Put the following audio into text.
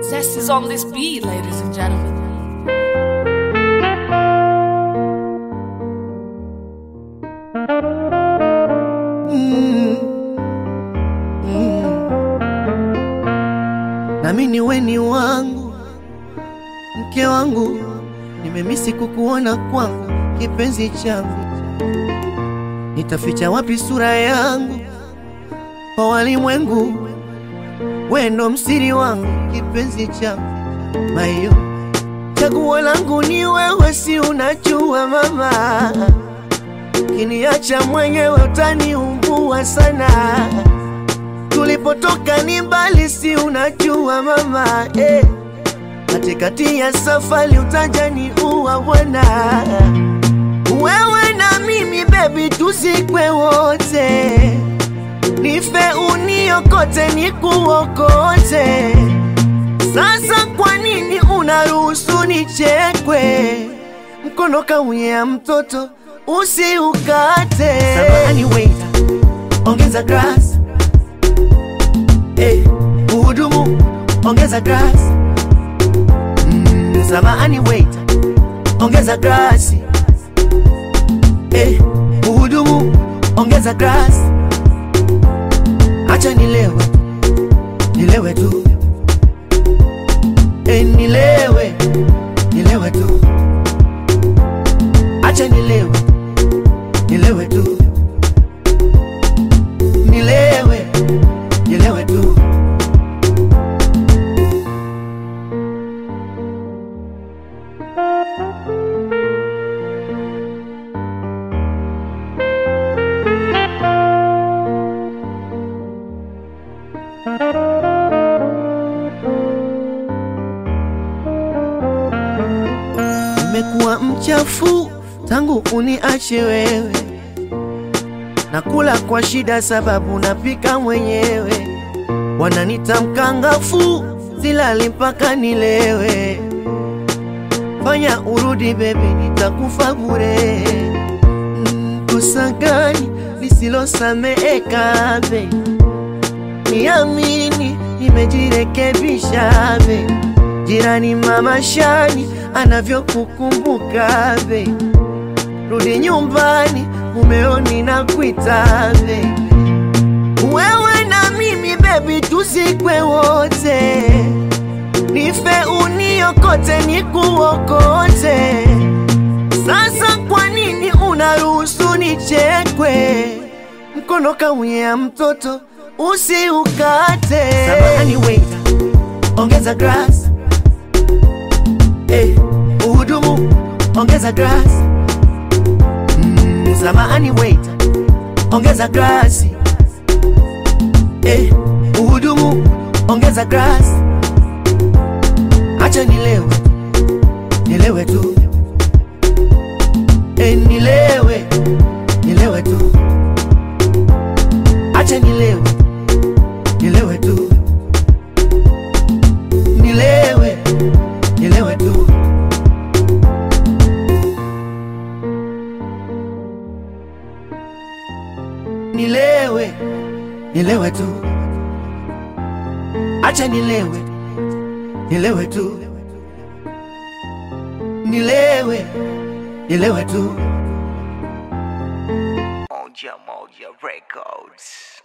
Zest is on this beat, ladies and gentlemen. nami ni weni wangu, mke wangu, nimemisi kukuona kwangu, kipenzi changu, nitaficha wapi sura yangu kwa walimwengu? Wendo msiri wangu, kipenzi changu, mayo chaguo langu ni wewe, si unajua mama, kiniacha mwenyewe utaniumbua sana tulipotoka ni mbali, si unajua mama eh. Katikati ya safari utajani uwa bwana, wewe na mimi bebi, tuzikwe wote, nife uniokote, nikuokote. Sasa kwa nini unaruhusu nichekwe? Mkono kaunyea mtoto usiukate. Samahani waiter, ongeza glass Eh, uhudumu ongeza glasi. Mm, samahani waiter, ongeza glasi. Eh, uhudumu ongeza glasi. Acha nilewe, nilewe tu. Eh, nilewe, nilewe tu. Acha nilewe, nilewe tu. Nilewe, nilewe tu. Nimekuwa mchafu tangu uniache wewe, nakula kwa shida sababu napika mwenyewe, wananita mkangafu, silali mpaka nilewe. Fanya urudi bebi, nitakufa bure. Mm, Kosa gani lisilosameheka be? Niamini, nimejirekebisha be. Jirani mama Shani anavyokukumbuka be, rudi nyumbani, mumeoni na kuita be. Wewe na mimi bebi, tuzikwe wote, nife uniokote, nikuokote. Sasa kwa nini unaruhusu nichekwe? Mkono kaunyea mtoto usiukate. Samahani waiter, ongeza glass. Eh, uhudumu ongeza glass. Mm, samahani waiter, ongeza glasi. Eh, uhudumu ongeza glass. Acha nilewe, nilewe tu. Eh, nilewe, nilewe tu. Acha nilewe, nilewe tu. Nilewe, nilewe tu. Nilewe, nilewe tu. Acha nilewe, nilewe tu. Nilewe, nilewe tu. Moja Moja Records.